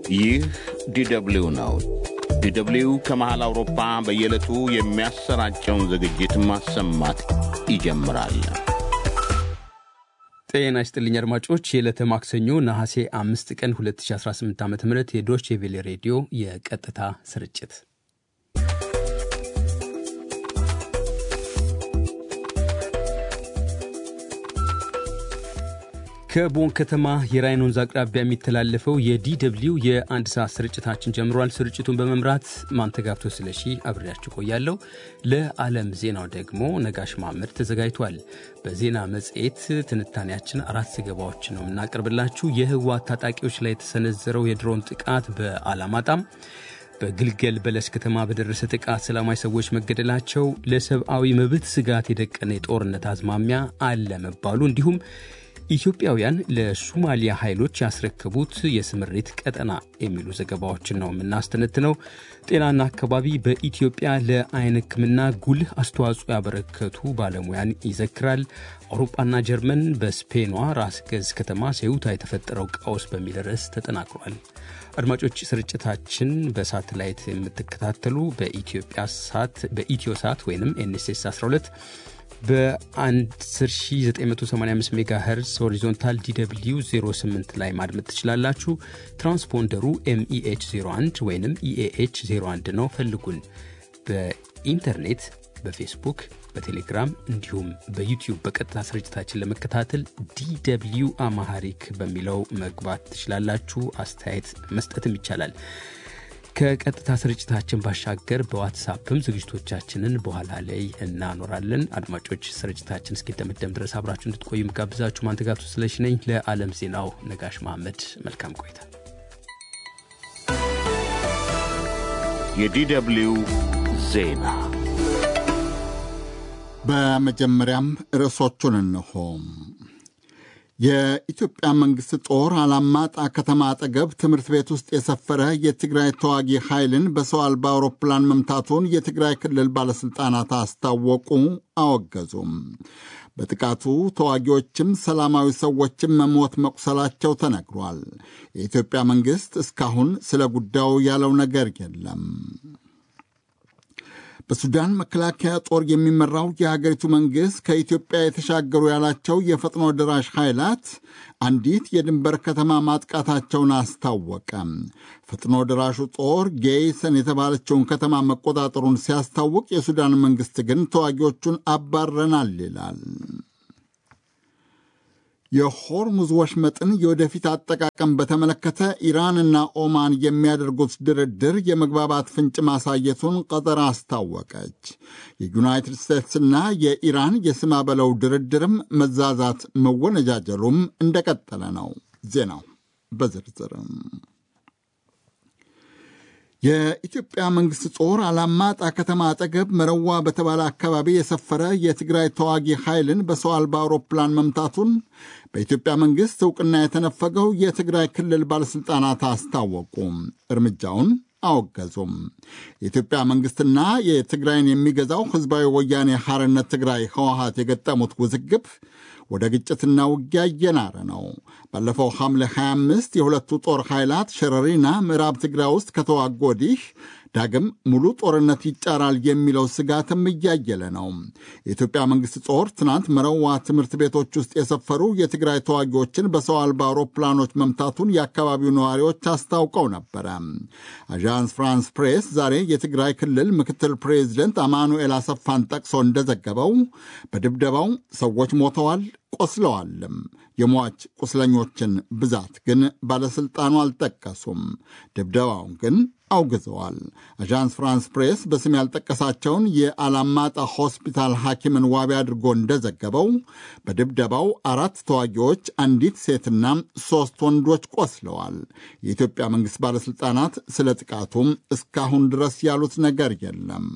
ይህ ዲደብሊው ነው። ዲደብሊው ከመሃል አውሮፓ በየዕለቱ የሚያሰራጨውን ዝግጅት ማሰማት ይጀምራል። ጤና ይስጥልኝ አድማጮች፣ የዕለተ ማክሰኞ ነሐሴ አምስት ቀን 2018 ዓ ም የዶች ቬሌ ሬዲዮ የቀጥታ ስርጭት ከቦን ከተማ የራይን ወንዝ አቅራቢያ የሚተላለፈው የዲደብሊው የአንድ ሰዓት ስርጭታችን ጀምሯል። ስርጭቱን በመምራት ማንተጋብቶ ስለሺ አብሬያችሁ ቆያለሁ። ለዓለም ዜናው ደግሞ ነጋሽ ማምር ተዘጋጅቷል። በዜና መጽሔት ትንታኔያችን አራት ዘገባዎች ነው የምናቀርብላችሁ። የህወሓት ታጣቂዎች ላይ የተሰነዘረው የድሮን ጥቃት በአላማጣም በግልገል በለስ ከተማ በደረሰ ጥቃት ሰላማዊ ሰዎች መገደላቸው፣ ለሰብአዊ መብት ስጋት የደቀነ የጦርነት አዝማሚያ አለ መባሉ እንዲሁም ኢትዮጵያውያን ለሱማሊያ ኃይሎች ያስረከቡት የስምሪት ቀጠና የሚሉ ዘገባዎችን ነው የምናስተነትነው። ጤናና አካባቢ በኢትዮጵያ ለአይን ሕክምና ጉልህ አስተዋጽኦ ያበረከቱ ባለሙያን ይዘክራል። አውሮፓና ጀርመን በስፔኗ ራስ ገዝ ከተማ ሴውታ የተፈጠረው ቀውስ በሚል ርዕስ ተጠናክሯል። አድማጮች ስርጭታችን በሳተላይት የምትከታተሉ በኢትዮጵያ ሳት በኢትዮ ሳት ወይም ኤንኤስኤስ 12 በ10985 ሜጋ ሄርዝ ሆሪዞንታል ዲw 08 ላይ ማድመጥ ትችላላችሁ። ትራንስፖንደሩ ኤምኢኤች 01 ወይም ኢኤኤች 01 ነው። ፈልጉን። በኢንተርኔት በፌስቡክ በቴሌግራም እንዲሁም በዩቲዩብ በቀጥታ ስርጭታችን ለመከታተል ዲw አማሃሪክ በሚለው መግባት ትችላላችሁ። አስተያየት መስጠትም ይቻላል። ከቀጥታ ስርጭታችን ባሻገር በዋትሳፕም ዝግጅቶቻችንን በኋላ ላይ እናኖራለን። አድማጮች ስርጭታችን እስኪደመደም ድረስ አብራችሁ እንድትቆዩ ምጋብዛችሁ ማንተጋብቶ ስለሽ ነኝ። ለዓለም ዜናው ነጋሽ መሐመድ መልካም ቆይታ። የዲደብሊው ዜና በመጀመሪያም ርዕሶቹን እንሆ። የኢትዮጵያ መንግሥት ጦር አላማጣ ከተማ አጠገብ ትምህርት ቤት ውስጥ የሰፈረ የትግራይ ተዋጊ ኃይልን በሰው አልባ አውሮፕላን መምታቱን የትግራይ ክልል ባለሥልጣናት አስታወቁ፣ አወገዙም። በጥቃቱ ተዋጊዎችም ሰላማዊ ሰዎችም መሞት መቁሰላቸው ተነግሯል። የኢትዮጵያ መንግሥት እስካሁን ስለ ጉዳዩ ያለው ነገር የለም። በሱዳን መከላከያ ጦር የሚመራው የሀገሪቱ መንግሥት ከኢትዮጵያ የተሻገሩ ያላቸው የፈጥኖ ደራሽ ኃይላት አንዲት የድንበር ከተማ ማጥቃታቸውን አስታወቀ። ፈጥኖ ደራሹ ጦር ጌይሰን የተባለችውን ከተማ መቆጣጠሩን ሲያስታውቅ፣ የሱዳን መንግሥት ግን ተዋጊዎቹን አባረናል ይላል። የሆርሙዝ ወሽመጥን የወደፊት አጠቃቀም በተመለከተ ኢራንና ኦማን የሚያደርጉት ድርድር የመግባባት ፍንጭ ማሳየቱን ቀጠር አስታወቀች። የዩናይትድ ስቴትስና የኢራን የስማ በለው ድርድርም መዛዛት መወነጃጀሉም እንደቀጠለ ነው። ዜናው በዝርዝርም የኢትዮጵያ መንግሥት ጦር አላማጣ ከተማ አጠገብ መረዋ በተባለ አካባቢ የሰፈረ የትግራይ ተዋጊ ኃይልን በሰው አልባ አውሮፕላን መምታቱን በኢትዮጵያ መንግሥት ዕውቅና የተነፈገው የትግራይ ክልል ባለሥልጣናት አስታወቁ። እርምጃውን አወገዙም። የኢትዮጵያ መንግሥትና የትግራይን የሚገዛው ሕዝባዊ ወያኔ ሐርነት ትግራይ ህወሀት የገጠሙት ውዝግብ ወደ ግጭትና ውጊያ እየናረ ነው። ባለፈው ሐምሌ 25 የሁለቱ ጦር ኃይላት ሸረሪና ምዕራብ ትግራይ ውስጥ ከተዋጉ ወዲህ ዳግም ሙሉ ጦርነት ይጫራል የሚለው ስጋትም እያየለ ነው። የኢትዮጵያ መንግሥት ጦር ትናንት መረዋ ትምህርት ቤቶች ውስጥ የሰፈሩ የትግራይ ተዋጊዎችን በሰው አልባ አውሮፕላኖች መምታቱን የአካባቢው ነዋሪዎች አስታውቀው ነበረ። አዣንስ ፍራንስ ፕሬስ ዛሬ የትግራይ ክልል ምክትል ፕሬዚደንት አማኑኤል አሰፋን ጠቅሶ እንደዘገበው በድብደባው ሰዎች ሞተዋል ቆስለዋልም። የሟች ቁስለኞችን ብዛት ግን ባለሥልጣኑ አልጠቀሱም። ድብደባውን ግን አውግዘዋል። አዣንስ ፍራንስ ፕሬስ በስም ያልጠቀሳቸውን የአላማጣ ሆስፒታል ሐኪምን ዋቢ አድርጎ እንደዘገበው በድብደባው አራት ተዋጊዎች፣ አንዲት ሴትና ሦስት ወንዶች ቆስለዋል። የኢትዮጵያ መንግሥት ባለሥልጣናት ስለ ጥቃቱም እስካሁን ድረስ ያሉት ነገር የለም።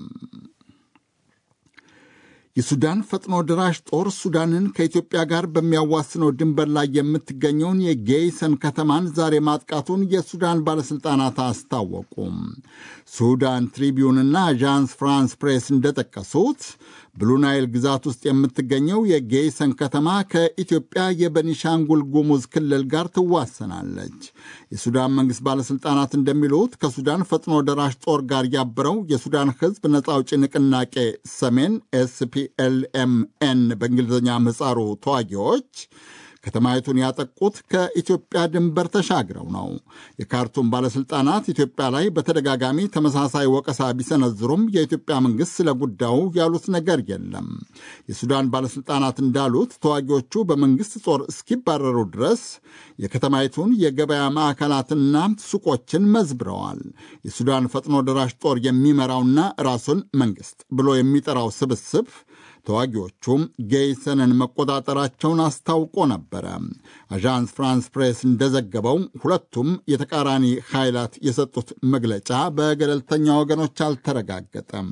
የሱዳን ፈጥኖ ደራሽ ጦር ሱዳንን ከኢትዮጵያ ጋር በሚያዋስነው ድንበር ላይ የምትገኘውን የጌይሰን ከተማን ዛሬ ማጥቃቱን የሱዳን ባለሥልጣናት አስታወቁ። ሱዳን ትሪቢዩንና አዣንስ ፍራንስ ፕሬስ እንደጠቀሱት ብሉናይል ግዛት ውስጥ የምትገኘው የጌይሰን ከተማ ከኢትዮጵያ የበኒሻንጉል ጉሙዝ ክልል ጋር ትዋሰናለች። የሱዳን መንግሥት ባለሥልጣናት እንደሚሉት ከሱዳን ፈጥኖ ደራሽ ጦር ጋር ያበረው የሱዳን ሕዝብ ነጻ አውጪ ንቅናቄ ሰሜን ኤስፒኤልኤምኤን በእንግሊዝኛ ምህጻሩ ተዋጊዎች ከተማይቱን ያጠቁት ከኢትዮጵያ ድንበር ተሻግረው ነው። የካርቱም ባለሥልጣናት ኢትዮጵያ ላይ በተደጋጋሚ ተመሳሳይ ወቀሳ ቢሰነዝሩም የኢትዮጵያ መንግሥት ስለ ጉዳዩ ያሉት ነገር የለም። የሱዳን ባለሥልጣናት እንዳሉት ተዋጊዎቹ በመንግሥት ጦር እስኪባረሩ ድረስ የከተማይቱን የገበያ ማዕከላትና ሱቆችን መዝብረዋል። የሱዳን ፈጥኖ ደራሽ ጦር የሚመራውና ራሱን መንግሥት ብሎ የሚጠራው ስብስብ ተዋጊዎቹም ጌይሰንን መቆጣጠራቸውን አስታውቆ ነበረ። አዣንስ ፍራንስ ፕሬስ እንደዘገበው ሁለቱም የተቃራኒ ኃይላት የሰጡት መግለጫ በገለልተኛ ወገኖች አልተረጋገጠም።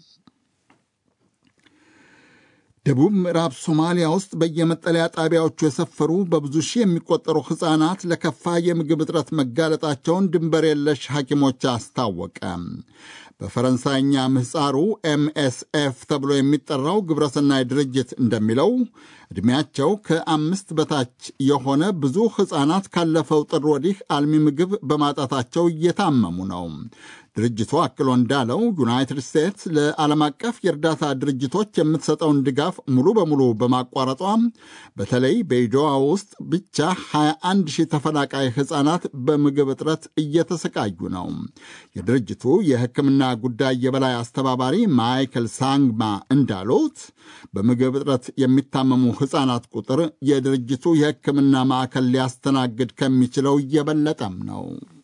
ደቡብ ምዕራብ ሶማሊያ ውስጥ በየመጠለያ ጣቢያዎቹ የሰፈሩ በብዙ ሺህ የሚቆጠሩ ሕፃናት ለከፋ የምግብ እጥረት መጋለጣቸውን ድንበር የለሽ ሐኪሞች አስታወቀ። በፈረንሳይኛ ምህፃሩ ኤምኤስኤፍ ተብሎ የሚጠራው ግብረሰናይ ድርጅት እንደሚለው ዕድሜያቸው ከአምስት በታች የሆነ ብዙ ሕፃናት ካለፈው ጥር ወዲህ አልሚ ምግብ በማጣታቸው እየታመሙ ነው። ድርጅቱ አክሎ እንዳለው ዩናይትድ ስቴትስ ለዓለም አቀፍ የእርዳታ ድርጅቶች የምትሰጠውን ድጋፍ ሙሉ በሙሉ በማቋረጧ በተለይ በኢዶዋ ውስጥ ብቻ 21 ሺህ ተፈናቃይ ሕፃናት በምግብ እጥረት እየተሰቃዩ ነው። የድርጅቱ የሕክምና ጉዳይ የበላይ አስተባባሪ ማይክል ሳንግማ እንዳሉት በምግብ እጥረት የሚታመሙ ሕፃናት ቁጥር የድርጅቱ የሕክምና ማዕከል ሊያስተናግድ ከሚችለው እየበለጠም ነው።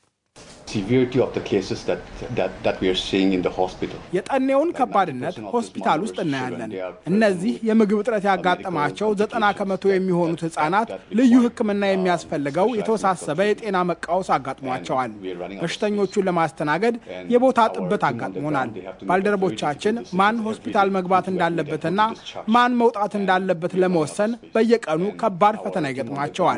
የጠኔውን ከባድነት ሆስፒታል ውስጥ እናያለን። እነዚህ የምግብ እጥረት ያጋጠማቸው ዘጠና ከመቶ የሚሆኑት ህጻናት ልዩ ሕክምና የሚያስፈልገው የተወሳሰበ የጤና መቃወስ አጋጥሟቸዋል። በሽተኞቹን ለማስተናገድ የቦታ ጥበት አጋጥሞናል። ባልደረቦቻችን ማን ሆስፒታል መግባት እንዳለበትና ማን መውጣት እንዳለበት ለመወሰን በየቀኑ ከባድ ፈተና ይገጥማቸዋል።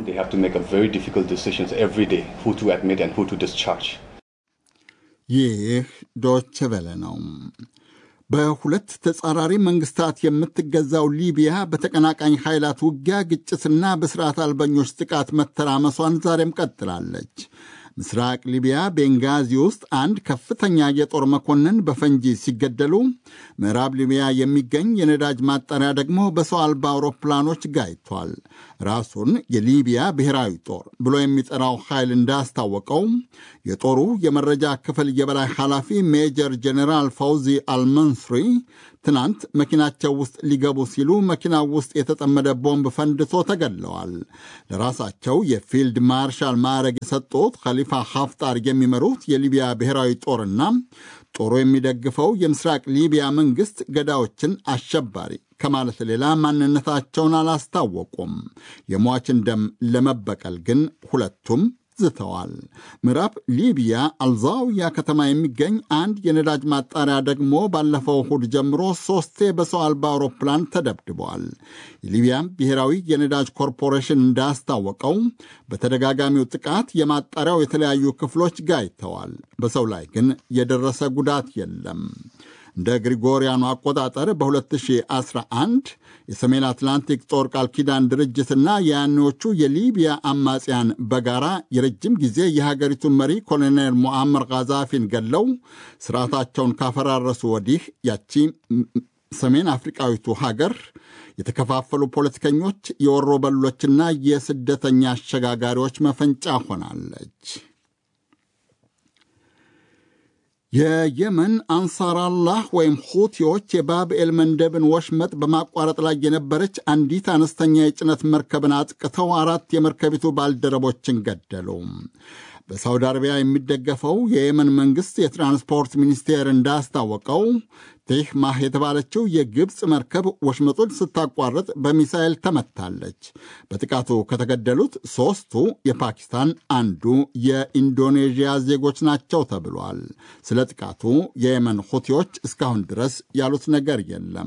ይህ ዶች ቨለ ነው። በሁለት ተጻራሪ መንግስታት የምትገዛው ሊቢያ በተቀናቃኝ ኃይላት ውጊያ፣ ግጭትና በስርዓት አልበኞች ጥቃት መተራመሷን ዛሬም ቀጥላለች። ምስራቅ ሊቢያ ቤንጋዚ ውስጥ አንድ ከፍተኛ የጦር መኮንን በፈንጂ ሲገደሉ፣ ምዕራብ ሊቢያ የሚገኝ የነዳጅ ማጣሪያ ደግሞ በሰው አልባ አውሮፕላኖች ጋይቷል። ራሱን የሊቢያ ብሔራዊ ጦር ብሎ የሚጠራው ኃይል እንዳስታወቀው የጦሩ የመረጃ ክፍል የበላይ ኃላፊ ሜጀር ጄኔራል ፈውዚ አልመንስሪ ትናንት መኪናቸው ውስጥ ሊገቡ ሲሉ መኪናው ውስጥ የተጠመደ ቦምብ ፈንድቶ ተገድለዋል። ለራሳቸው የፊልድ ማርሻል ማዕረግ የሰጡት ኸሊፋ ሀፍጣር የሚመሩት የሊቢያ ብሔራዊ ጦርና ጦሩ የሚደግፈው የምስራቅ ሊቢያ መንግሥት ገዳዮችን አሸባሪ ከማለት ሌላ ማንነታቸውን አላስታወቁም። የሟችን ደም ለመበቀል ግን ሁለቱም ዝተዋል። ምዕራብ ሊቢያ አልዛውያ ከተማ የሚገኝ አንድ የነዳጅ ማጣሪያ ደግሞ ባለፈው እሁድ ጀምሮ ሶስቴ በሰው አልባ አውሮፕላን ተደብድበዋል። የሊቢያ ብሔራዊ የነዳጅ ኮርፖሬሽን እንዳስታወቀው በተደጋጋሚው ጥቃት የማጣሪያው የተለያዩ ክፍሎች ጋይተዋል። በሰው ላይ ግን የደረሰ ጉዳት የለም። እንደ ግሪጎሪያኑ አቆጣጠር በ2011 የሰሜን አትላንቲክ ጦር ቃል ኪዳን ድርጅትና የያኔዎቹ የሊቢያ አማጽያን በጋራ የረጅም ጊዜ የሀገሪቱን መሪ ኮሎኔል ሞአመር ጋዛፊን ገለው ስርዓታቸውን ካፈራረሱ ወዲህ ያቺ ሰሜን አፍሪቃዊቱ ሀገር የተከፋፈሉ ፖለቲከኞች፣ የወሮ በሎችና የስደተኛ አሸጋጋሪዎች መፈንጫ ሆናለች። የየመን አንሳራላህ ወይም ሁቲዎች የባብኤል መንደብን ወሽመጥ በማቋረጥ ላይ የነበረች አንዲት አነስተኛ የጭነት መርከብን አጥቅተው አራት የመርከቢቱ ባልደረቦችን ገደሉ። በሳውዲ አረቢያ የሚደገፈው የየመን መንግሥት የትራንስፖርት ሚኒስቴር እንዳስታወቀው ቴህማህ የተባለችው የግብፅ መርከብ ወሽመጡን ስታቋርጥ በሚሳኤል ተመታለች። በጥቃቱ ከተገደሉት ሦስቱ የፓኪስታን፣ አንዱ የኢንዶኔዥያ ዜጎች ናቸው ተብሏል። ስለ ጥቃቱ የየመን ሁቲዎች እስካሁን ድረስ ያሉት ነገር የለም።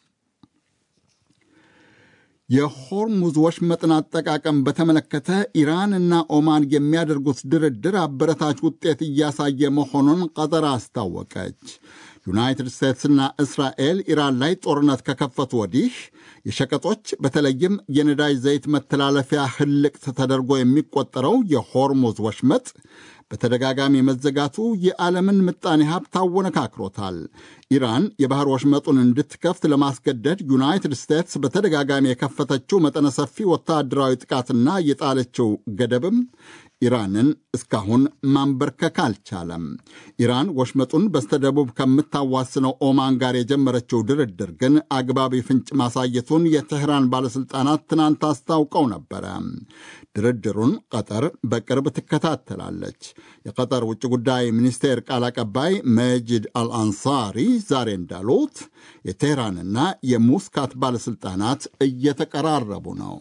የሆርሙዝ ወሽመጥን አጠቃቀም በተመለከተ ኢራን እና ኦማን የሚያደርጉት ድርድር አበረታች ውጤት እያሳየ መሆኑን ቀጠር አስታወቀች። ዩናይትድ ስቴትስና እስራኤል ኢራን ላይ ጦርነት ከከፈቱ ወዲህ የሸቀጦች በተለይም የነዳጅ ዘይት መተላለፊያ ህልቅት ተደርጎ የሚቆጠረው የሆርሙዝ ወሽመጥ በተደጋጋሚ መዘጋቱ የዓለምን ምጣኔ ሀብት አወነካክሮታል። ኢራን የባህር ወሽመጡን እንድትከፍት ለማስገደድ ዩናይትድ ስቴትስ በተደጋጋሚ የከፈተችው መጠነ ሰፊ ወታደራዊ ጥቃትና የጣለችው ገደብም ኢራንን እስካሁን ማንበርከክ አልቻለም። ኢራን ወሽመጡን በስተደቡብ ከምታዋስነው ኦማን ጋር የጀመረችው ድርድር ግን አግባቢ ፍንጭ ማሳየቱን የቴህራን ባለሥልጣናት ትናንት አስታውቀው ነበረ። ድርድሩን ቀጠር በቅርብ ትከታተላለች። የቀጠር ውጭ ጉዳይ ሚኒስቴር ቃል አቀባይ መጂድ አልአንሳሪ ዛሬ እንዳሉት የቴህራንና የሙስካት ባለሥልጣናት እየተቀራረቡ ነው።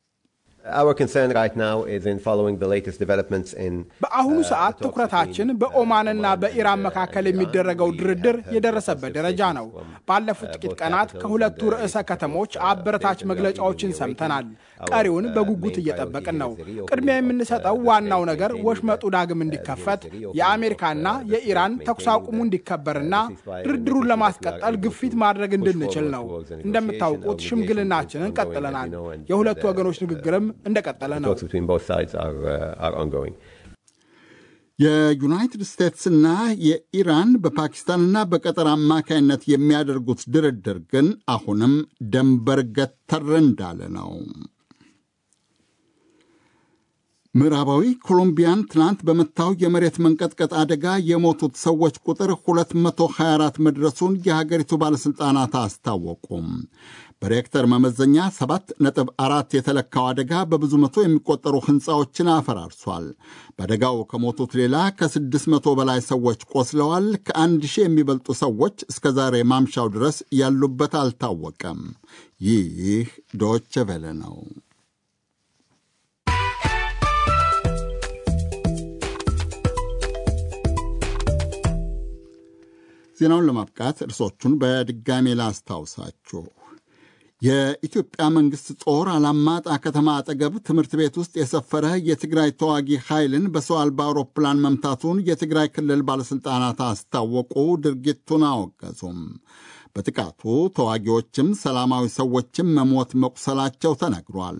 በአሁኑ ሰዓት ትኩረታችን በኦማንና በኢራን መካከል የሚደረገው ድርድር የደረሰበት ደረጃ ነው። ባለፉት ጥቂት ቀናት ከሁለቱ ርዕሰ ከተሞች አበረታች መግለጫዎችን ሰምተናል። ቀሪውን በጉጉት እየጠበቅን ነው። ቅድሚያ የምንሰጠው ዋናው ነገር ወሽመጡ ዳግም እንዲከፈት፣ የአሜሪካና የኢራን ተኩስ አቁሙ እንዲከበርና ድርድሩን ለማስቀጠል ግፊት ማድረግ እንድንችል ነው። እንደምታውቁት ሽምግልናችንን ቀጥለናል። የሁለቱ ወገኖች ንግግርም እንደቀጠለ ነው። የዩናይትድ ስቴትስና የኢራን በፓኪስታንና በቀጠር አማካይነት የሚያደርጉት ድርድር ግን አሁንም ደንበር ገተር እንዳለ ነው። ምዕራባዊ ኮሎምቢያን ትናንት በመታው የመሬት መንቀጥቀጥ አደጋ የሞቱት ሰዎች ቁጥር 224 መድረሱን የሀገሪቱ ባለሥልጣናት አስታወቁም። በሬክተር መመዘኛ 7.4 የተለካው አደጋ በብዙ መቶ የሚቆጠሩ ሕንፃዎችን አፈራርሷል። በአደጋው ከሞቱት ሌላ ከ600 በላይ ሰዎች ቆስለዋል። ከአንድ ሺህ የሚበልጡ ሰዎች እስከ ዛሬ ማምሻው ድረስ ያሉበት አልታወቀም። ይህ ዶቼ ቬለ ነው። ዜናውን ለማብቃት እርሶቹን በድጋሜ ላስታውሳችሁ። የኢትዮጵያ መንግሥት ጦር አላማጣ ከተማ አጠገብ ትምህርት ቤት ውስጥ የሰፈረ የትግራይ ተዋጊ ኃይልን በሰው አልባ አውሮፕላን መምታቱን የትግራይ ክልል ባለሥልጣናት አስታወቁ። ድርጊቱን አወገዙም። በጥቃቱ ተዋጊዎችም ሰላማዊ ሰዎችም መሞት መቁሰላቸው ተነግሯል።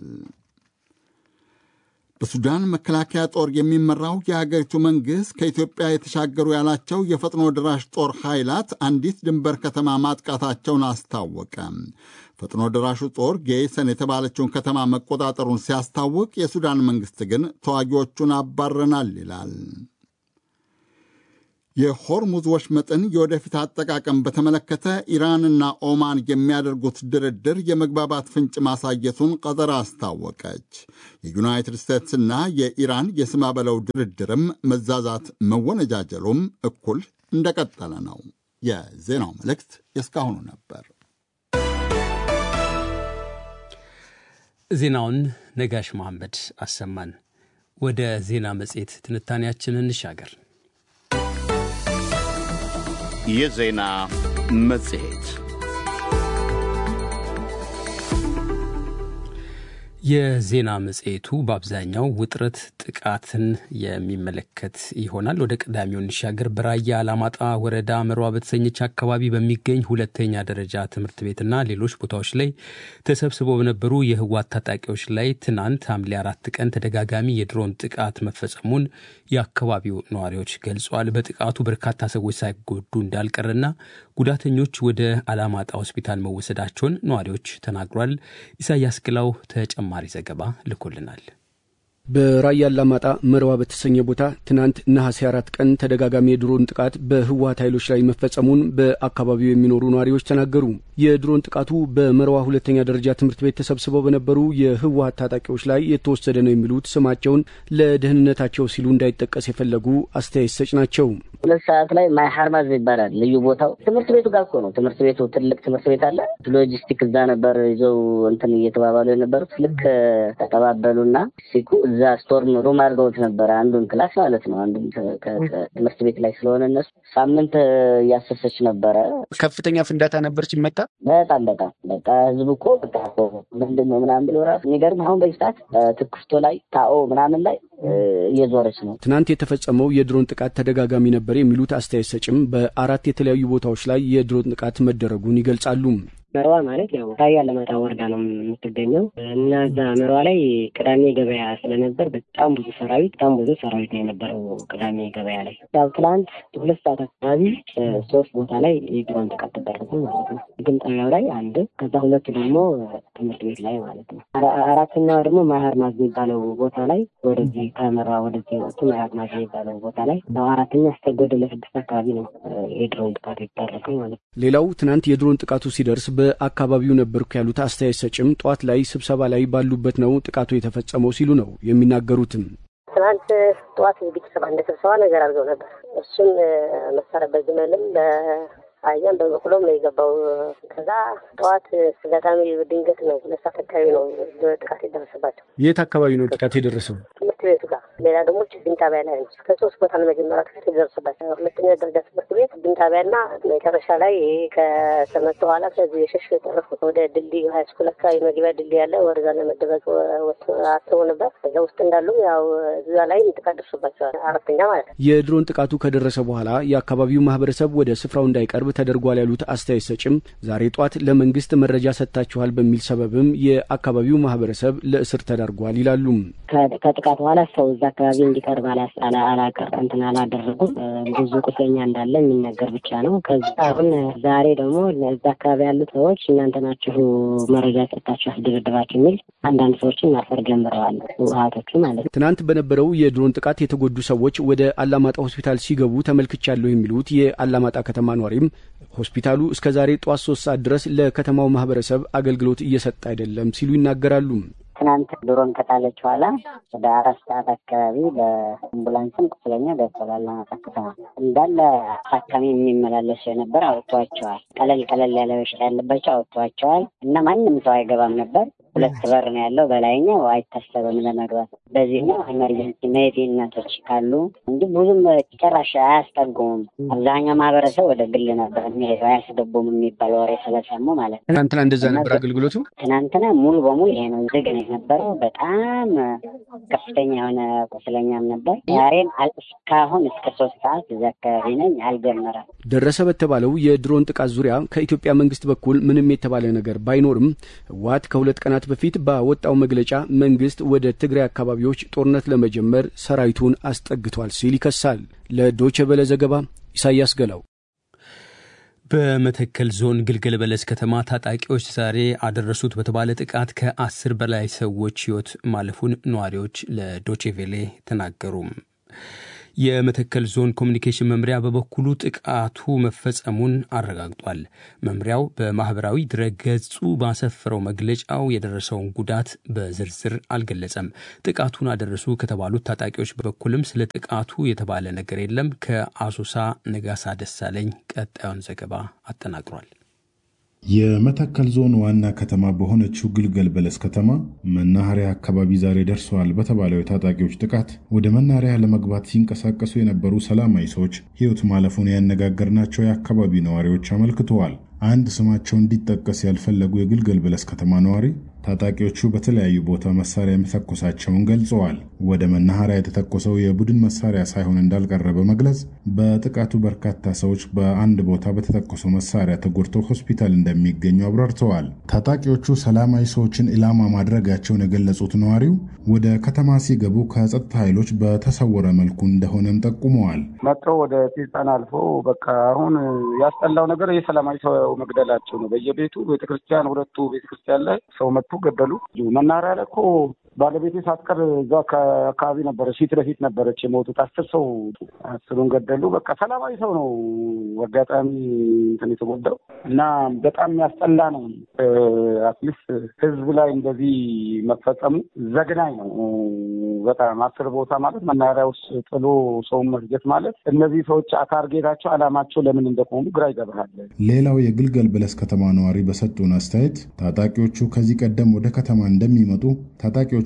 በሱዳን መከላከያ ጦር የሚመራው የአገሪቱ መንግሥት ከኢትዮጵያ የተሻገሩ ያላቸው የፈጥኖ ድራሽ ጦር ኃይላት አንዲት ድንበር ከተማ ማጥቃታቸውን አስታወቀ። ፈጥኖ ድራሹ ጦር ጌይሰን የተባለችውን ከተማ መቆጣጠሩን ሲያስታውቅ፣ የሱዳን መንግሥት ግን ተዋጊዎቹን አባረናል ይላል። የሆርሙዝ ወሽመጥን የወደፊት አጠቃቀም በተመለከተ ኢራንና ኦማን የሚያደርጉት ድርድር የመግባባት ፍንጭ ማሳየቱን ቀጠር አስታወቀች። የዩናይትድ ስቴትስና የኢራን የስማ በለው ድርድርም መዛዛት መወነጃጀሉም እኩል እንደቀጠለ ነው። የዜናው መልእክት የእስካሁኑ ነበር። ዜናውን ነጋሽ መሐመድ አሰማን። ወደ ዜና መጽሔት ትንታኔያችንን እንሻገር። የዜና መጽሔት የዜና መጽሔቱ በአብዛኛው ውጥረት፣ ጥቃትን የሚመለከት ይሆናል። ወደ ቀዳሚው እንሻገር። በራያ አላማጣ ወረዳ መሯ በተሰኘች አካባቢ በሚገኝ ሁለተኛ ደረጃ ትምህርት ቤትና ሌሎች ቦታዎች ላይ ተሰብስበው በነበሩ የህወሓት ታጣቂዎች ላይ ትናንት ሐምሌ አራት ቀን ተደጋጋሚ የድሮን ጥቃት መፈጸሙን የአካባቢው ነዋሪዎች ገልጸዋል። በጥቃቱ በርካታ ሰዎች ሳይጎዱ እንዳልቀረና ጉዳተኞች ወደ አላማጣ ሆስፒታል መወሰዳቸውን ነዋሪዎች ተናግሯል። ኢሳያስ ግላው ተጨማሪ ዘገባ ልኮልናል። በራያ አላማጣ መርዋ በተሰኘ ቦታ ትናንት ነሐሴ አራት ቀን ተደጋጋሚ የድሮን ጥቃት በህወሓት ኃይሎች ላይ መፈጸሙን በአካባቢው የሚኖሩ ነዋሪዎች ተናገሩ። የድሮን ጥቃቱ በመርዋ ሁለተኛ ደረጃ ትምህርት ቤት ተሰብስበው በነበሩ የህወሓት ታጣቂዎች ላይ የተወሰደ ነው የሚሉት ስማቸውን ለደህንነታቸው ሲሉ እንዳይጠቀስ የፈለጉ አስተያየት ሰጭ ናቸው። ሁለት ሰዓት ላይ ማይ ሀርማዝ ይባላል ልዩ ቦታው ትምህርት ቤቱ ጋር እኮ ነው። ትምህርት ቤቱ ትልቅ ትምህርት ቤት አለ። ሎጂስቲክ እዛ ነበር ይዘው እንትን እየተባባሉ የነበሩት ልክ ተቀባበሉና ሲኩ እዛ እዛ ስቶርም ሩም አድርገውት ነበረ አንዱን ክላስ ማለት ነው። አንዱን ትምህርት ቤት ላይ ስለሆነ እነሱ ሳምንት እያሰሰች ነበረ። ከፍተኛ ፍንዳታ ነበር ሲመታ። በጣም በጣም በቃ ህዝብ እኮ በቃ ምንድን ነው ምናምን ብሎ ራሱ የሚገርም አሁን በዚህ ሰዓት ትኩስቶ ላይ ታኦ ምናምን ላይ እየዞረች ነው። ትናንት የተፈጸመው የድሮን ጥቃት ተደጋጋሚ ነበር የሚሉት አስተያየት ሰጭም በአራት የተለያዩ ቦታዎች ላይ የድሮን ጥቃት መደረጉን ይገልጻሉ። መርዋ ማለት ያው ራያ አላማጣ ወረዳ ነው የምትገኘው እና እዛ መርዋ ላይ ቅዳሜ ገበያ ስለነበር በጣም ብዙ ሰራዊት በጣም ብዙ ሰራዊት ነው የነበረው ቅዳሜ ገበያ ላይ። ያው ትላንት ሁለት ሰዓት አካባቢ ሶስት ቦታ ላይ የድሮን ጥቃት ተደረገ ማለት ነው። ግን ጣቢያው ላይ አንድ፣ ከዛ ሁለቱ ደግሞ ትምህርት ቤት ላይ ማለት ነው። አራተኛው ደግሞ ማህር ማዝ የሚባለው ቦታ ላይ ወደዚህ ከመርዋ ወደዚህ ወጡ ማህር ማዝ የሚባለው ቦታ ላይ አራተኛ እስከ ጎደለ ስድስት አካባቢ ነው የድሮን ጥቃት የተደረገው ማለት ነው። ሌላው ትናንት የድሮን ጥቃቱ ሲደርስ በአካባቢው ነበርኩ ያሉት አስተያየት ሰጭም ጠዋት ላይ ስብሰባ ላይ ባሉበት ነው ጥቃቱ የተፈጸመው ሲሉ ነው የሚናገሩትም። ትናንት ጠዋት ቤተሰብ አንድ ስብሰባ ነገር አድርገው ነበር። እሱም መሳሪያ በግመልም አህያም በበቅሎም ነው የገባው። ከዛ ጠዋት አጋጣሚ ድንገት ነው ሁለት ሰዓት አካባቢ ነው ጥቃት የደረሰባቸው። የት አካባቢ ነው ጥቃት የደረሰው? ትምህርት ቤቱ ጋር። ሌላ ደግሞ ችግኝ ጣቢያ ላይ ነው። ከሶስት ቦታ ነው መጀመሪያ ጥቃት የደረሰባቸው። ሁለተኛ ደረጃ ትምህርት ቤት ችግኝ ጣቢያና መጨረሻ ላይ ይሄ ከተመቱ በኋላ ከዚህ የሸሽ የተረፉት ወደ ድልድይ ሀይ ስኩል አካባቢ መግቢያ ድልድይ ያለ ወደዛ ለመደበቅ አስበው ነበር። እዛ ውስጥ እንዳሉ ያው እዛ ላይ ጥቃት ደርሶባቸዋል። አራተኛ ማለት ነው። የድሮን ጥቃቱ ከደረሰ በኋላ የአካባቢው ማህበረሰብ ወደ ስፍራው እንዳይቀርብ ተደርጓል ያሉት አስተያየት ሰጭም ዛሬ ጧት ለመንግስት መረጃ ሰጥታችኋል በሚል ሰበብም የአካባቢው ማህበረሰብ ለእስር ተዳርጓል ይላሉ። ከጥቃት በኋላ ሰው እዛ አካባቢ እንዲቀርብ አላቀር እንትን አላደረጉም። ብዙ ቁስለኛ እንዳለ የሚነገር ብቻ ነው። ከዚ አሁን ዛሬ ደግሞ እዛ አካባቢ ያሉ ሰዎች እናንተ ናችሁ መረጃ ሰጥታችሁ አስደረድራችሁ የሚል አንዳንድ ሰዎችን ማሰር ጀምረዋል። ውሀቶቹ ማለት ነው። ትናንት በነበረው የድሮን ጥቃት የተጎዱ ሰዎች ወደ አላማጣ ሆስፒታል ሲገቡ ተመልክቻለሁ የሚሉት የአላማጣ ከተማ ኗሪም ሆስፒታሉ እስከ ዛሬ ጠዋት ሶስት ሰዓት ድረስ ለከተማው ማህበረሰብ አገልግሎት እየሰጠ አይደለም ሲሉ ይናገራሉ። ትናንት ድሮን ከጣለች በኋላ ወደ አራት ሰዓት አካባቢ በአምቡላንስም ቁስለኛ ገብቷል። አላማጣ ከተማ እንዳለ ታካሚ የሚመላለሱ የነበር አውጥቷቸዋል። ቀለል ቀለል ያለ በሽታ ያለባቸው አውጥቷቸዋል እና ማንም ሰው አይገባም ነበር። ሁለት በር ነው ያለው። በላይኛው አይታሰብም ለመግባት። በዚህኛው ኤመርጀንሲ መሄድ እናቶች ካሉ እንጂ ብዙም ጭራሽ አያስጠጉሙም። አብዛኛው ማህበረሰብ ወደ ግል ነበር የሚሄደው አያስገቡም የሚባል ወሬ ስለሰሙ ማለት ነው። ትናንትና እንደዛ ነበር አገልግሎቱ። ትናንትና ሙሉ በሙሉ ይሄ ነው ዝግ ነው የነበረው። በጣም ከፍተኛ የሆነ ቁስለኛም ነበር። ዛሬም እስካሁን እስከ ሶስት ሰዓት እዚ አካባቢ ነኝ አልጀመረም። ደረሰ በተባለው የድሮን ጥቃት ዙሪያ ከኢትዮጵያ መንግስት በኩል ምንም የተባለ ነገር ባይኖርም ህወሓት ከሁለት ቀናት በፊት ባወጣው መግለጫ መንግስት ወደ ትግራይ አካባቢዎች ጦርነት ለመጀመር ሰራዊቱን አስጠግቷል ሲል ይከሳል። ለዶቼ ቬለ ዘገባ ኢሳያስ ገላው። በመተከል ዞን ግልገል በለስ ከተማ ታጣቂዎች ዛሬ አደረሱት በተባለ ጥቃት ከአስር በላይ ሰዎች ህይወት ማለፉን ነዋሪዎች ለዶቼቬሌ ተናገሩ። የመተከል ዞን ኮሚኒኬሽን መምሪያ በበኩሉ ጥቃቱ መፈጸሙን አረጋግጧል። መምሪያው በማህበራዊ ድረገጹ ባሰፈረው መግለጫው የደረሰውን ጉዳት በዝርዝር አልገለጸም። ጥቃቱን አደረሱ ከተባሉት ታጣቂዎች በበኩልም ስለ ጥቃቱ የተባለ ነገር የለም። ከአሶሳ ነጋሳ ደሳለኝ ቀጣዩን ዘገባ አጠናቅሯል። የመተከል ዞን ዋና ከተማ በሆነችው ግልገል በለስ ከተማ መናኸሪያ አካባቢ ዛሬ ደርሰዋል በተባለው የታጣቂዎች ጥቃት ወደ መናኸሪያ ለመግባት ሲንቀሳቀሱ የነበሩ ሰላማዊ ሰዎች ሕይወት ማለፉን ያነጋገርናቸው የአካባቢው ነዋሪዎች አመልክተዋል። አንድ ስማቸው እንዲጠቀስ ያልፈለጉ የግልገል በለስ ከተማ ነዋሪ ታጣቂዎቹ በተለያዩ ቦታ መሳሪያ መተኮሳቸውን ገልጸዋል። ወደ መናኸሪያ የተተኮሰው የቡድን መሳሪያ ሳይሆን እንዳልቀረ በመግለጽ በጥቃቱ በርካታ ሰዎች በአንድ ቦታ በተተኮሰው መሳሪያ ተጎድተው ሆስፒታል እንደሚገኙ አብራርተዋል። ታጣቂዎቹ ሰላማዊ ሰዎችን ኢላማ ማድረጋቸውን የገለጹት ነዋሪው ወደ ከተማ ሲገቡ ከጸጥታ ኃይሎች በተሰወረ መልኩ እንደሆነም ጠቁመዋል። መጥተው ወደ ስልጣን አልፎ በቃ አሁን ያስጠላው ነገር የሰላማዊ ሰው መግደላቸው ነው። በየቤቱ ቤተክርስቲያን፣ ሁለቱ ቤተክርስቲያን ላይ ሰው መጥቶ ገደሉ። መናኸሪያ ላይ እኮ ባለቤቴ ሳትቀር እዛ አካባቢ ነበረ፣ ፊት ለፊት ነበረች የሞቱት አስር ሰው አስሩን ገደሉ። በቃ ሰላማዊ ሰው ነው አጋጣሚ እንትን የተጎዳው እና በጣም የሚያስጠላ ነው። አትሊስት ህዝብ ላይ እንደዚህ መፈጸሙ ዘግናኝ ነው በጣም አስር ቦታ ማለት መናኸሪያ ውስጥ ጥሎ ሰውን መፍጀት ማለት እነዚህ ሰዎች ታርጌታቸው አላማቸው ለምን እንደቆሙ ግራ ይገባሃል። ሌላው የግልገል በለስ ከተማ ነዋሪ በሰጡን አስተያየት ታጣቂዎቹ ከዚህ ቀደም ወደ ከተማ እንደሚመጡ ታጣቂዎቹ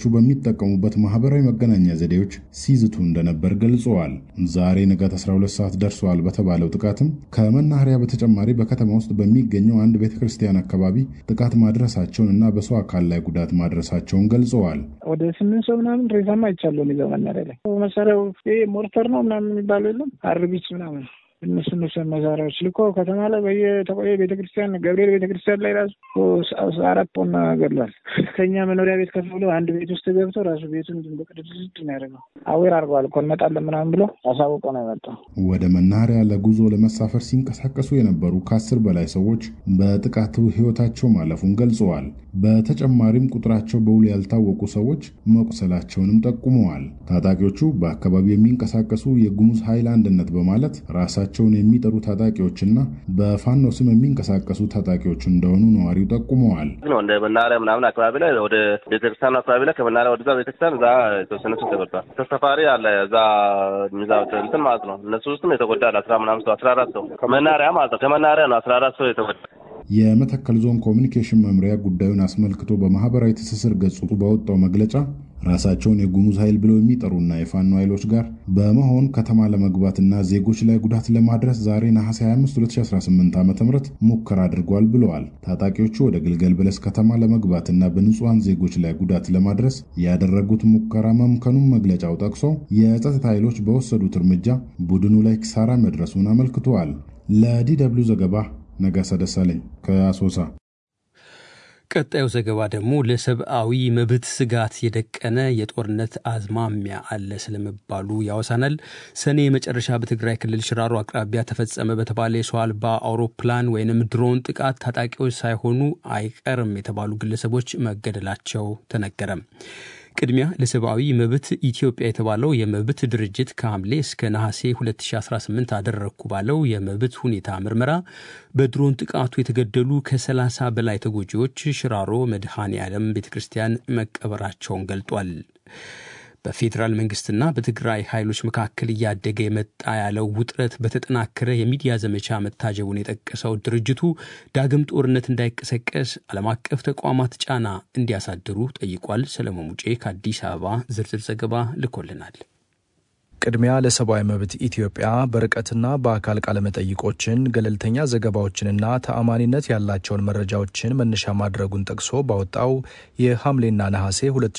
ታጣቂዎቹ በሚጠቀሙበት ማህበራዊ መገናኛ ዘዴዎች ሲዝቱ እንደነበር ገልጸዋል። ዛሬ ንጋት 12 ሰዓት ደርሰዋል በተባለው ጥቃትም ከመናኸሪያ በተጨማሪ በከተማ ውስጥ በሚገኘው አንድ ቤተ ክርስቲያን አካባቢ ጥቃት ማድረሳቸውን እና በሰው አካል ላይ ጉዳት ማድረሳቸውን ገልጸዋል። ወደ ስምንት ሰው ምናምን ሬሳማ አይቻለሁ። ይዘው መናኸሪያ ላይ መሳሪያው ሞርተር ነው ምናምን የሚባለው የለም አርቢት ምናምን እነሱ እነሱ መሳሪያዎች ልኮ ከተማ ላይ በየተቆየ ቤተክርስቲያን ገብርኤል ቤተክርስቲያን ላይ ራሱ አራት ፖና ገድሏል። ከኛ መኖሪያ ቤት ከፍ ብሎ አንድ ቤት ውስጥ ገብቶ ራሱ ቤቱን በቅድስት ነው ያደርገው። አዌር አድርገዋል እኮ እንመጣለን ምናምን ብሎ አሳውቆ ነው የመጣው። ወደ መናኸሪያ ለጉዞ ለመሳፈር ሲንቀሳቀሱ የነበሩ ከአስር በላይ ሰዎች በጥቃቱ ህይወታቸው ማለፉን ገልጸዋል። በተጨማሪም ቁጥራቸው በውል ያልታወቁ ሰዎች መቁሰላቸውንም ጠቁመዋል። ታጣቂዎቹ በአካባቢው የሚንቀሳቀሱ የጉሙዝ ኃይል አንድነት በማለት ራሳቸው ቸውን የሚጠሩ ታጣቂዎችና በፋኖ ስም የሚንቀሳቀሱ ታጣቂዎች እንደሆኑ ነዋሪው ጠቁመዋል። እንደ መናኸሪያ ምናምን አካባቢ ላይ ወደ ቤተክርስቲያኑ አካባቢ ላይ ከመናኸሪያ ወደዛ ቤተክርስቲያን እዛ የተወሰነ ሰው ተጎድቷል። ተሳፋሪ አለ እዛ ሚዛት እንትን ማለት ነው። እነሱ ውስጥም የተጎዳ አለ አስራ ምናምን ሰው አስራ አራት ሰው ከመናኸሪያ ማለት ነው። ከመናኸሪያ ነው አስራ አራት ሰው የተጎዳ የመተከል ዞን ኮሚኒኬሽን መምሪያ ጉዳዩን አስመልክቶ በማህበራዊ ትስስር ገጹ ባወጣው መግለጫ ራሳቸውን የጉሙዝ ኃይል ብለው የሚጠሩና የፋኖ ኃይሎች ጋር በመሆን ከተማ ለመግባትና ዜጎች ላይ ጉዳት ለማድረስ ዛሬ ነሐሴ 25 2018 ዓ ም ሙከራ አድርጓል ብለዋል። ታጣቂዎቹ ወደ ግልገል በለስ ከተማ ለመግባትና በንጹሐን ዜጎች ላይ ጉዳት ለማድረስ ያደረጉት ሙከራ መምከኑን መግለጫው ጠቅሶ የጸጥታ ኃይሎች በወሰዱት እርምጃ ቡድኑ ላይ ኪሳራ መድረሱን አመልክተዋል። ለዲ ደብልዩ ዘገባ ነጋሳ ደሳለኝ ከአሶሳ። ቀጣዩ ዘገባ ደግሞ ለሰብአዊ መብት ስጋት የደቀነ የጦርነት አዝማሚያ አለ ስለመባሉ ያወሳናል። ሰኔ መጨረሻ በትግራይ ክልል ሽራሮ አቅራቢያ ተፈጸመ በተባለ የሰው አልባ አውሮፕላን ወይንም ድሮን ጥቃት ታጣቂዎች ሳይሆኑ አይቀርም የተባሉ ግለሰቦች መገደላቸው ተነገረም። ቅድሚያ ለሰብአዊ መብት ኢትዮጵያ የተባለው የመብት ድርጅት ከሐምሌ እስከ ነሐሴ 2018 አደረግኩ ባለው የመብት ሁኔታ ምርመራ በድሮን ጥቃቱ የተገደሉ ከ30 በላይ ተጎጂዎች ሽራሮ መድኃኔ ዓለም ቤተ ክርስቲያን መቀበራቸውን ገልጧል። በፌዴራል መንግስትና በትግራይ ኃይሎች መካከል እያደገ የመጣ ያለው ውጥረት በተጠናከረ የሚዲያ ዘመቻ መታጀቡን የጠቀሰው ድርጅቱ ዳግም ጦርነት እንዳይቀሰቀስ ዓለም አቀፍ ተቋማት ጫና እንዲያሳድሩ ጠይቋል። ሰለሞን ሙጬ ከአዲስ አበባ ዝርዝር ዘገባ ልኮልናል። ቅድሚያ ለሰብአዊ መብት ኢትዮጵያ በርቀትና በአካል ቃለመጠይቆችን ገለልተኛ ዘገባዎችንና ተአማኒነት ያላቸውን መረጃዎችን መነሻ ማድረጉን ጠቅሶ ባወጣው የሐምሌና ነሐሴ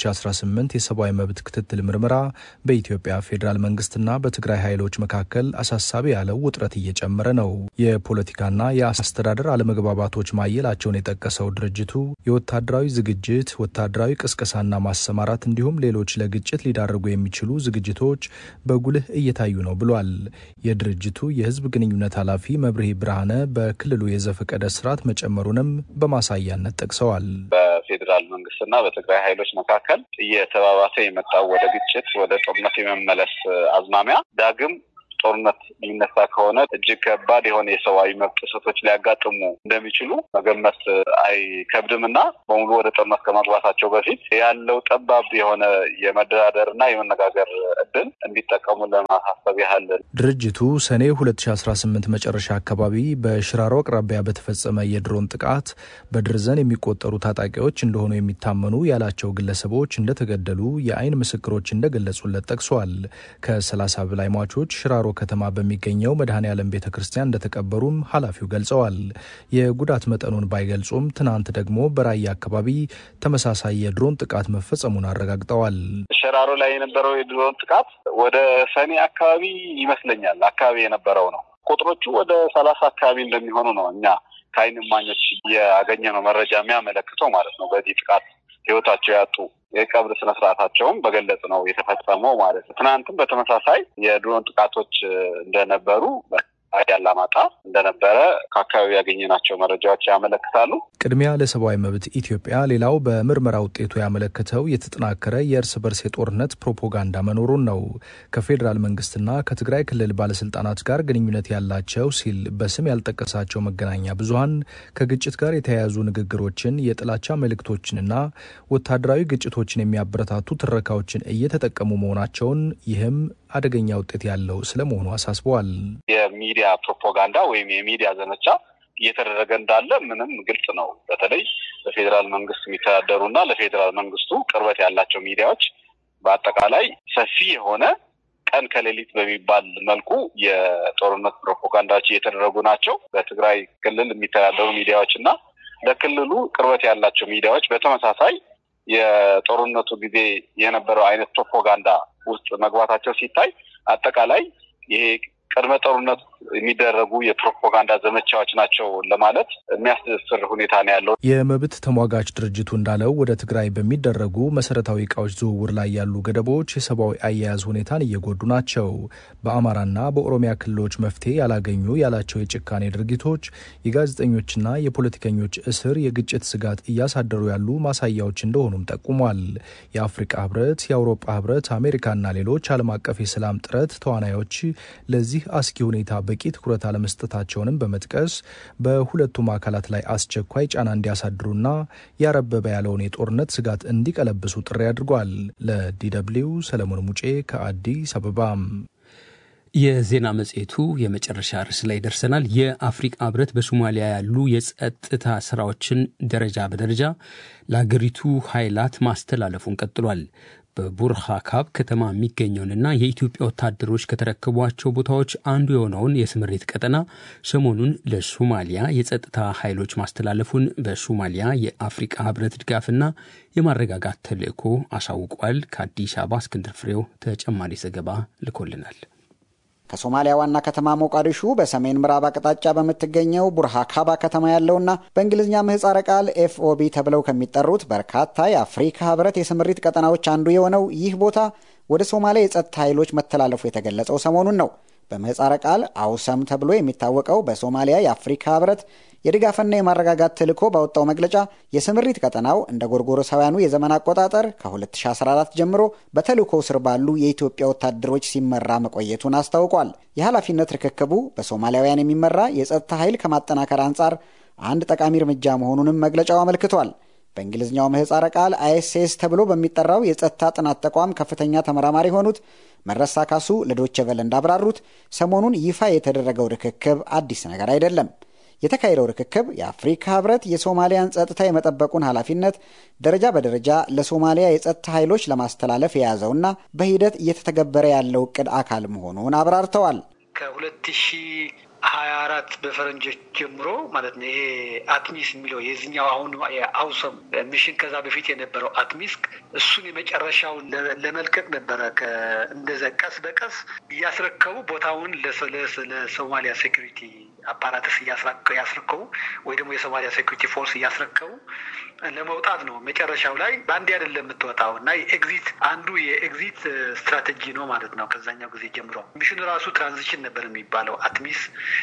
2018 የሰብአዊ መብት ክትትል ምርመራ በኢትዮጵያ ፌዴራል መንግስትና በትግራይ ኃይሎች መካከል አሳሳቢ ያለው ውጥረት እየጨመረ ነው። የፖለቲካና የአስተዳደር አለመግባባቶች ማየላቸውን የጠቀሰው ድርጅቱ የወታደራዊ ዝግጅት፣ ወታደራዊ ቅስቀሳና ማሰማራት እንዲሁም ሌሎች ለግጭት ሊዳርጉ የሚችሉ ዝግጅቶች በጉልህ እየታዩ ነው ብሏል። የድርጅቱ የህዝብ ግንኙነት ኃላፊ መብርሄ ብርሃነ በክልሉ የዘፈቀደ ስርዓት መጨመሩንም በማሳያነት ጠቅሰዋል። በፌዴራል መንግስትና በትግራይ ኃይሎች መካከል እየተባባሰ የመጣው ወደ ግጭት፣ ወደ ጦርነት የመመለስ አዝማሚያ ዳግም ጦርነት ሊነሳ ከሆነ እጅግ ከባድ የሆነ የሰብአዊ መብት ጥሰቶች ሊያጋጥሙ እንደሚችሉ መገመት አይከብድም እና በሙሉ ወደ ጦርነት ከመግባታቸው በፊት ያለው ጠባብ የሆነ የመደራደር እና የመነጋገር እድል እንዲጠቀሙ ለማሳሰብ ያህል ድርጅቱ ሰኔ 2018 መጨረሻ አካባቢ በሽራሮ አቅራቢያ በተፈጸመ የድሮን ጥቃት በድርዘን የሚቆጠሩ ታጣቂዎች እንደሆኑ የሚታመኑ ያላቸው ግለሰቦች እንደተገደሉ የአይን ምስክሮች እንደገለጹለት ጠቅሷል። ከ30 በላይ ሟቾች ሽራሮ ከተማ በሚገኘው መድኃኔ ዓለም ቤተ ክርስቲያን እንደተቀበሩም ኃላፊው ገልጸዋል። የጉዳት መጠኑን ባይገልጹም ትናንት ደግሞ በራያ አካባቢ ተመሳሳይ የድሮን ጥቃት መፈጸሙን አረጋግጠዋል። ሸራሮ ላይ የነበረው የድሮን ጥቃት ወደ ሰኔ አካባቢ ይመስለኛል አካባቢ የነበረው ነው። ቁጥሮቹ ወደ ሰላሳ አካባቢ እንደሚሆኑ ነው እኛ ከአይን እማኞች ያገኘነው መረጃ የሚያመለክተው ማለት ነው። በዚህ ጥቃት ህይወታቸው ያጡ የቀብር ስነስርዓታቸውም በገለጽ ነው የተፈጸመው ማለት ነው። ትናንትም በተመሳሳይ የድሮን ጥቃቶች እንደነበሩ አላማጣ እንደነበረ ከአካባቢ ያገኘናቸው መረጃዎች ያመለክታሉ። ቅድሚያ ለሰብአዊ መብት ኢትዮጵያ ሌላው በምርመራ ውጤቱ ያመለከተው የተጠናከረ የእርስ በርስ የጦርነት ፕሮፓጋንዳ መኖሩን ነው። ከፌዴራል መንግስትና ከትግራይ ክልል ባለስልጣናት ጋር ግንኙነት ያላቸው ሲል በስም ያልጠቀሳቸው መገናኛ ብዙኃን ከግጭት ጋር የተያያዙ ንግግሮችን፣ የጥላቻ መልእክቶችንና ወታደራዊ ግጭቶችን የሚያበረታቱ ትረካዎችን እየተጠቀሙ መሆናቸውን ይህም አደገኛ ውጤት ያለው ስለመሆኑ አሳስበዋል። የሚዲያ ፕሮፓጋንዳ ወይም የሚዲያ ዘመቻ እየተደረገ እንዳለ ምንም ግልጽ ነው። በተለይ በፌዴራል መንግስት የሚተዳደሩ እና ለፌዴራል መንግስቱ ቅርበት ያላቸው ሚዲያዎች በአጠቃላይ ሰፊ የሆነ ቀን ከሌሊት በሚባል መልኩ የጦርነት ፕሮፓጋንዳዎች እየተደረጉ ናቸው። በትግራይ ክልል የሚተዳደሩ ሚዲያዎች እና ለክልሉ ቅርበት ያላቸው ሚዲያዎች በተመሳሳይ የጦርነቱ ጊዜ የነበረው አይነት ፕሮፓጋንዳ ውስጥ መግባታቸው ሲታይ አጠቃላይ ይሄ ቅድመ ጦርነት የሚደረጉ የፕሮፓጋንዳ ዘመቻዎች ናቸው ለማለት የሚያስደስር ሁኔታ ነው ያለው። የመብት ተሟጋች ድርጅቱ እንዳለው ወደ ትግራይ በሚደረጉ መሰረታዊ እቃዎች ዝውውር ላይ ያሉ ገደቦች የሰብአዊ አያያዝ ሁኔታን እየጎዱ ናቸው። በአማራና በኦሮሚያ ክልሎች መፍትሄ ያላገኙ ያላቸው የጭካኔ ድርጊቶች የጋዜጠኞችና የፖለቲከኞች እስር የግጭት ስጋት እያሳደሩ ያሉ ማሳያዎች እንደሆኑም ጠቁሟል። የአፍሪቃ ህብረት፣ የአውሮፓ ህብረት፣ አሜሪካና ሌሎች ዓለም አቀፍ የሰላም ጥረት ተዋናዮች ለዚህ አስጊ ሁኔታ በቂ ትኩረት አለመስጠታቸውንም በመጥቀስ በሁለቱም አካላት ላይ አስቸኳይ ጫና እንዲያሳድሩና ያረበበ ያለውን የጦርነት ስጋት እንዲቀለብሱ ጥሪ አድርጓል። ለዲደብሊው ሰለሞን ሙጬ ከአዲስ አበባ። የዜና መጽሔቱ የመጨረሻ ርዕስ ላይ ደርሰናል። የአፍሪቃ ህብረት በሶማሊያ ያሉ የጸጥታ ስራዎችን ደረጃ በደረጃ ለአገሪቱ ኃይላት ማስተላለፉን ቀጥሏል። በቡርሃካብ ከተማ የሚገኘውንና የኢትዮጵያ ወታደሮች ከተረከቧቸው ቦታዎች አንዱ የሆነውን የስምሪት ቀጠና ሰሞኑን ለሶማሊያ የጸጥታ ኃይሎች ማስተላለፉን በሶማሊያ የአፍሪቃ ህብረት ድጋፍና የማረጋጋት ተልዕኮ አሳውቋል። ከአዲስ አበባ እስክንድር ፍሬው ተጨማሪ ዘገባ ልኮልናል። ከሶማሊያ ዋና ከተማ ሞቃዲሹ በሰሜን ምዕራብ አቅጣጫ በምትገኘው ቡርሃካባ ከተማ ያለውና በእንግሊዝኛ ምህጻረ ቃል ኤፍኦቢ ተብለው ከሚጠሩት በርካታ የአፍሪካ ህብረት የስምሪት ቀጠናዎች አንዱ የሆነው ይህ ቦታ ወደ ሶማሊያ የጸጥታ ኃይሎች መተላለፉ የተገለጸው ሰሞኑን ነው። በምህጻረ ቃል አውሰም ተብሎ የሚታወቀው በሶማሊያ የአፍሪካ ህብረት የድጋፍና የማረጋጋት ተልዕኮ ባወጣው መግለጫ የስምሪት ቀጠናው እንደ ጎርጎሮሳውያኑ የዘመን አቆጣጠር ከ2014 ጀምሮ በተልዕኮው ስር ባሉ የኢትዮጵያ ወታደሮች ሲመራ መቆየቱን አስታውቋል። የኃላፊነት ርክክቡ በሶማሊያውያን የሚመራ የጸጥታ ኃይል ከማጠናከር አንጻር አንድ ጠቃሚ እርምጃ መሆኑንም መግለጫው አመልክቷል። በእንግሊዝኛው ምህጻረ ቃል አይኤስኤስ ተብሎ በሚጠራው የጸጥታ ጥናት ተቋም ከፍተኛ ተመራማሪ የሆኑት መረሳ ካሱ ለዶቼ ቬለ እንዳብራሩት ሰሞኑን ይፋ የተደረገው ርክክብ አዲስ ነገር አይደለም። የተካሄደው ርክክብ የአፍሪካ ህብረት የሶማሊያን ጸጥታ የመጠበቁን ኃላፊነት ደረጃ በደረጃ ለሶማሊያ የጸጥታ ኃይሎች ለማስተላለፍ የያዘውና በሂደት እየተተገበረ ያለው እቅድ አካል መሆኑን አብራርተዋል። ከሁለት ሺህ ሀያ አራት በፈረንጆች ጀምሮ ማለት ነው። ይሄ አትሚስ የሚለው የዚኛው አሁን የአውሰም ሚሽን ከዛ በፊት የነበረው አትሚስ እሱን የመጨረሻውን ለመልቀቅ ነበረ። እንደዛ ቀስ በቀስ እያስረከቡ ቦታውን ለሶማሊያ ሴኩሪቲ አፓራትስ እያስረከቡ ወይ ደግሞ የሶማሊያ ሴኩሪቲ ፎርስ እያስረከቡ ለመውጣት ነው። መጨረሻው ላይ በአንዴ አይደለም የምትወጣው እና የኤግዚት አንዱ የኤግዚት ስትራቴጂ ነው ማለት ነው። ከዛኛው ጊዜ ጀምሮ ሚሽኑ ራሱ ትራንዚሽን ነበር የሚባለው። አትሚስ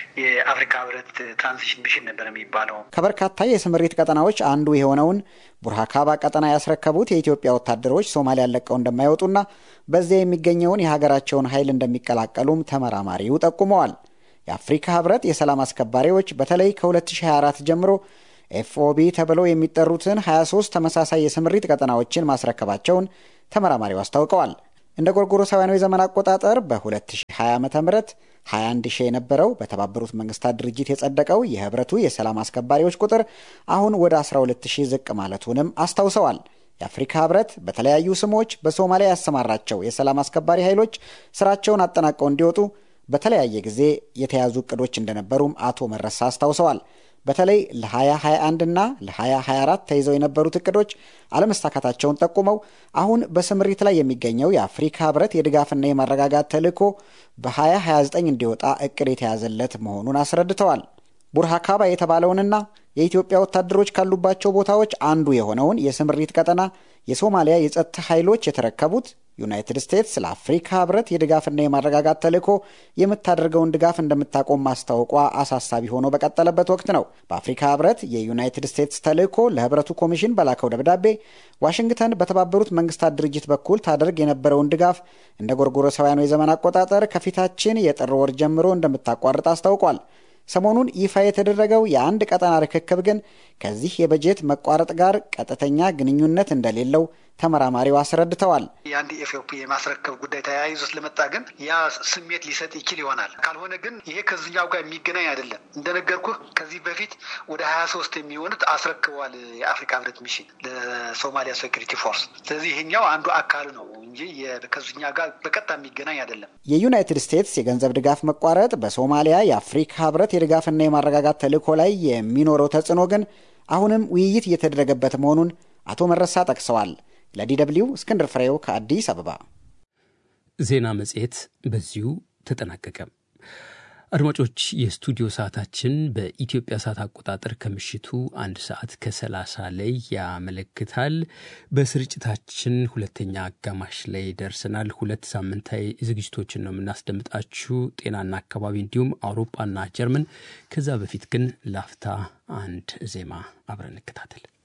የአፍሪካ ህብረት ትራንዚሽን ሚሽን ነበር የሚባለው። ከበርካታ የስምሪት ቀጠናዎች አንዱ የሆነውን ቡርሃካባ ቀጠና ያስረከቡት የኢትዮጵያ ወታደሮች ሶማሊያን ለቀው እንደማይወጡና በዚያ የሚገኘውን የሀገራቸውን ኃይል እንደሚቀላቀሉም ተመራማሪው ጠቁመዋል። የአፍሪካ ህብረት የሰላም አስከባሪዎች በተለይ ከ2024 ጀምሮ ኤፍኦቢ ተብለው የሚጠሩትን 23 ተመሳሳይ የስምሪት ቀጠናዎችን ማስረከባቸውን ተመራማሪው አስታውቀዋል። እንደ ጎርጎሮሳውያኑ የዘመን አቆጣጠር በ2020 ዓ ም 21 ሺህ የነበረው በተባበሩት መንግስታት ድርጅት የጸደቀው የህብረቱ የሰላም አስከባሪዎች ቁጥር አሁን ወደ 12 ሺህ ዝቅ ማለቱንም አስታውሰዋል። የአፍሪካ ህብረት በተለያዩ ስሞች በሶማሊያ ያሰማራቸው የሰላም አስከባሪ ኃይሎች ስራቸውን አጠናቀው እንዲወጡ በተለያየ ጊዜ የተያዙ እቅዶች እንደነበሩም አቶ መረሳ አስታውሰዋል። በተለይ ለ2021 እና ለ2024 ተይዘው የነበሩት እቅዶች አለመሳካታቸውን ጠቁመው አሁን በስምሪት ላይ የሚገኘው የአፍሪካ ህብረት የድጋፍና የማረጋጋት ተልዕኮ በ2029 እንዲወጣ እቅድ የተያዘለት መሆኑን አስረድተዋል። ቡርሃካባ የተባለውንና የኢትዮጵያ ወታደሮች ካሉባቸው ቦታዎች አንዱ የሆነውን የስምሪት ቀጠና የሶማሊያ የጸጥታ ኃይሎች የተረከቡት ዩናይትድ ስቴትስ ለአፍሪካ ህብረት የድጋፍና የማረጋጋት ተልዕኮ የምታደርገውን ድጋፍ እንደምታቆም ማስታወቋ አሳሳቢ ሆኖ በቀጠለበት ወቅት ነው። በአፍሪካ ህብረት የዩናይትድ ስቴትስ ተልዕኮ ለህብረቱ ኮሚሽን በላከው ደብዳቤ ዋሽንግተን በተባበሩት መንግስታት ድርጅት በኩል ታደርግ የነበረውን ድጋፍ እንደ ጎርጎሮሳውያኑ የዘመን አቆጣጠር ከፊታችን የጥር ወር ጀምሮ እንደምታቋርጥ አስታውቋል። ሰሞኑን ይፋ የተደረገው የአንድ ቀጠና ርክክብ ግን ከዚህ የበጀት መቋረጥ ጋር ቀጥተኛ ግንኙነት እንደሌለው ተመራማሪው አስረድተዋል። የአንድ ኤፍኦፒ የማስረከብ ጉዳይ ተያይዞ ስለመጣ ግን ያ ስሜት ሊሰጥ ይችል ይሆናል። ካልሆነ ግን ይሄ ከዚኛው ጋር የሚገናኝ አይደለም። እንደነገርኩህ ከዚህ በፊት ወደ ሀያ ሶስት የሚሆኑት አስረክበዋል የአፍሪካ ህብረት ሚሽን ለሶማሊያ ሴኩሪቲ ፎርስ። ስለዚህ ይሄኛው አንዱ አካል ነው እንጂ ከዚኛ ጋር በቀጥታ የሚገናኝ አይደለም። የዩናይትድ ስቴትስ የገንዘብ ድጋፍ መቋረጥ በሶማሊያ የአፍሪካ ህብረት የድጋፍና የማረጋጋት ተልዕኮ ላይ የሚኖረው ተጽዕኖ ግን አሁንም ውይይት እየተደረገበት መሆኑን አቶ መረሳ ጠቅሰዋል። ለዲደብሊው እስክንድር ፍሬው ከአዲስ አበባ። ዜና መጽሔት በዚሁ ተጠናቀቀ። አድማጮች፣ የስቱዲዮ ሰዓታችን በኢትዮጵያ ሰዓት አቆጣጠር ከምሽቱ አንድ ሰዓት ከሰላሳ ላይ ያመለክታል። በስርጭታችን ሁለተኛ አጋማሽ ላይ ደርሰናል። ሁለት ሳምንታዊ ዝግጅቶችን ነው የምናስደምጣችሁ፣ ጤናና አካባቢ እንዲሁም አውሮፓና ጀርመን። ከዛ በፊት ግን ላፍታ አንድ ዜማ አብረን እንከታተል።